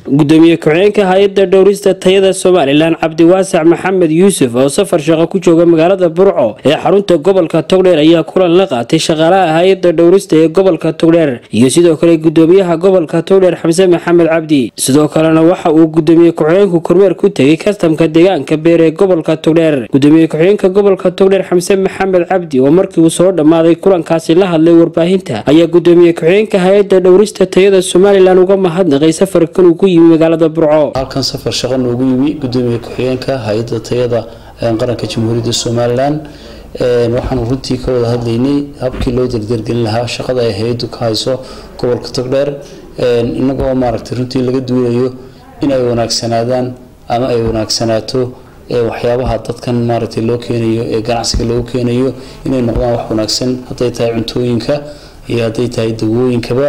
gudoomiye ku-xigeenka hay-adda dhowrista tayada somalilan cabdiwaasac maxamed yuusuf oo safar shaqo ku jooga magaalada burco ee xarunta gobolka togdheer ayaa kulan la qaatay shaqaalaha hay-adda dhowrista ee gobolka togdheer iyo sidoo kale gudoomiyaha gobolka togdheer xamse maxamed cabdi sidoo kalena waxa uu gudoomiye ku-xigeenku kormeer ku tegay kastamka deegaanka beer ee gobolka togdheer gudoomiye ku-xigeenka gobolka togdheer xamse maxamed cabdi oo markii uu soo dhammaaday kulankaasi la hadlay warbaahinta ayaa gudoomiye ku-xigeenka hay-adda dhowrista tayada somalilan uga mahadnaqay safarkan uu ku yimi magaalada burco halkan safar shaqo noogu yimi gudoomiye ku-xigeenka hay-adda tayada qaranka jamhuuriyadda somalilan waxaanu runtii ka wada hadlaynay habkii loo dardargelin lahaa shaqada ay hay-addu ka hayso gobolka togdheer inagoo maaragtay runtii laga duulayo in ay wanaagsanaadaan ama ay wanaagsanaato waxyaabaha dadkan maaragtay loo keenayo ee ganacsiga loogu keenayo inay noqdaan wax wanaagsan hadday tahay cuntooyinka iyo hadday tahay dawooyinkaba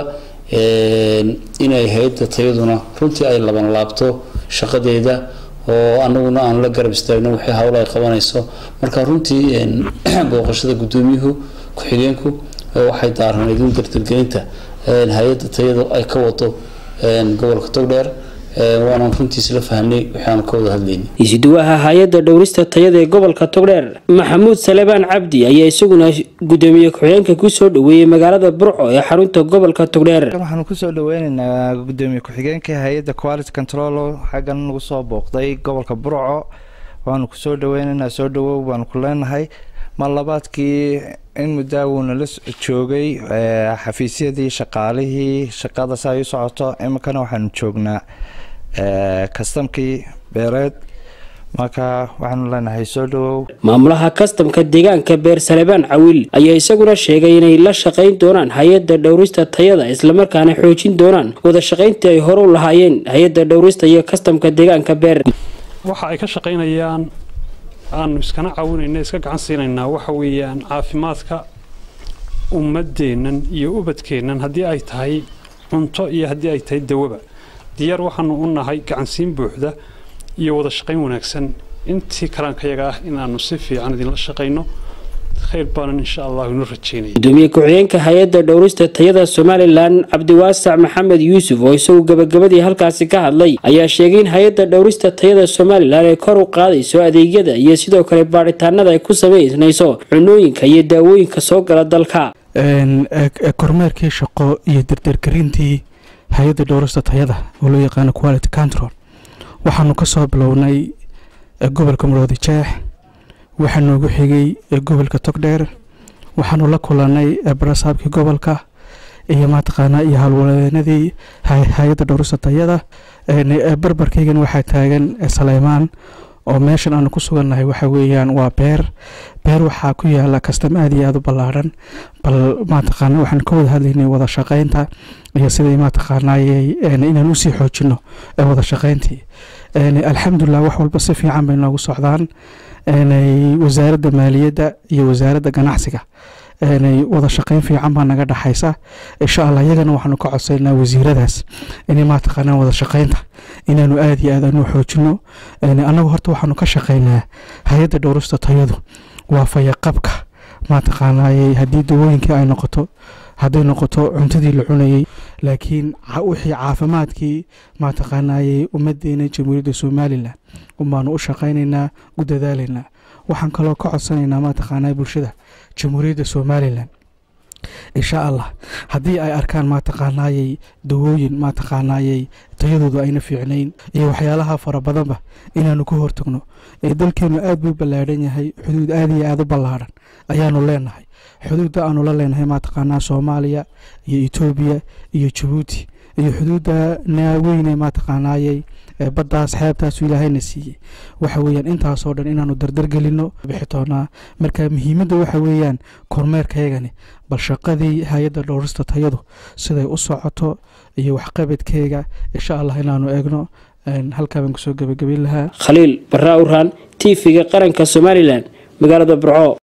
inay hay-adda tayaduna runtii ay laban laabto shaqadeeda oo anaguna aan la garab istaagno wixii hawlo ay qabanayso marka runtii booqashada gudoomiyuhu ku-xigeenku waxay daaranayd in dardargelinta hay-adda tayada ay ka wado gobolka togdheer waanaan runtii isla fahnay waxaanu ka wada hadlaynay isuduwaha hay-adda dhowrista tayada ee gobolka togdheer maxamuud salebaan cabdi ayaa isaguna gudoomiye ku-xigeenka kusoo dhaweeyey magaalada burco ee xarunta gobolka togdheer waxaanu kusoo dhaweyneynaa gudoomiye ku-xigeenka hay-adda quality control xaggan nagu soo booqday gobolka burco waanu kusoo dhaweyneynaa soo dhawow baanu ku leenahay mar labaadkii in muddaa nala joogay xafiisyadii shaqaalihii shaqada si ay u socoto iminkana waxaanu joognaa kastamkii beereed marka waxaanu leenahay soo dhawow maamulaha kastamka deegaanka beer salebaan cawiil ayaa isaguna sheegay inay la shaqayn doonaan hay-adda dhowrista tayada islamarkaana xoojin doonaan wada shaqayntii ay hore u lahaayeen hay-adda dhowrista iyo kastamka deegaanka beer waxa ay ka shaqaynayaan aanu iskana caawinayna iska gacan siinaynaa waxa weeyaan caafimaadka ummadeennan iyo ubadkeennan haddii ay tahay cunto iyo haddii ay tahay dawaba diyaar waxaanu u nahay gacansiin buuxda iyo wada shaqayn wanaagsan intii karaankayaga ah inaanu si fiican idinla shaqayno khayr baanan insha allahu inu rajeynaya gudoomiye ku-xigeenka hay-adda dhowrista tayada somalilan cabdiwaasac maxamed yuusuf oo isagu gabagabadii halkaasi ka hadlay ayaa sheegay in hay-adda dhowrista tayada somalilan ay kor u qaadayso adeegyada iyo sidoo kale baadhitaanada ay ku samaynayso cunooyinka iyo daawooyinka soo gala dalka kormeerkii shaqo iyo dardargelintii hay-adda dhowrista tayada oo loo yaqaano quality control waxaanu ka soo bilownay gobolka maroodi jeex waxaa noogu xigay gobolka togdheer waxaanu la kulanay barasaabkii gobolka iyo mataqaanaa iyo howlwadeenadii hay-adda dhowrista tayada barbarkaygan waxaa taagan saleymaan oo meeshan aanu ku sugannahay waxa weeyaan waa beer beer waxaa ku yaala kastam aada iyo aada u ballaadhan bal mataqaana waxaan ka wada hadlaynay wada shaqaynta iyo siday mataqaanay inaan usii xoojino wada shaqayntii alxamdulilah wax walba si fiican bay noogu socdaan wasaaradda maaliyadda iyo wasaaradda ganacsiga wada shaqayn fiican baa naga dhexaysa insha allah iyagana waxaanu ka codsaynaa wasiiradaas inay mataqaanaa wada shaqaynta inaanu aada iyo aad aanu xoojino annagu horta waxaanu ka shaqaynaa hay-adda dhowrista tayadu waa fayaqabka mataqaanay haddii dawooyinkii ay noqoto hadday noqoto cuntadii la cunayey laakiin wixii caafimaadkii mataqaanayey ummadeena jamhuuriyadda somalilan unbaanu u shaqaynaynaa u dadaalaynaa waxaan kaloo ka codsanaynaa mataqaanaa bulshada jamhuuriyadda somalilan insha allah haddii ay arkaan mataqaanayey dawooyin mataqaanayey tayadoodu ayna fiicnayn iyo waxyaalaha fara badanba inaanu ka hortagno dalkeenu aad buu ballaadhan yahay xuduud aada iyo aada u ballaadhan ayaanu leenahay xuduudda aanu la leenahay mataqaanaa soomaaliya iyo etoobiya iyo jabuuti iyo xuduudda naaweyne mataqaanayey baddaas xeebtaasu ilaahayna siiyey waxa weeyaan intaasoo dhan inaanu dardargelino bixitoonaa marka muhiimadda waxa weeyaan kormeerkaygani bal shaqadii hay-adda dhowrista tayadu siday u socoto iyo waxqabadkeega insha allah inaanu eegno halkaa baan kusoo gebagabayn lahaa khaliil barraa uraan t v-ga qaranka somalilan magaalada burco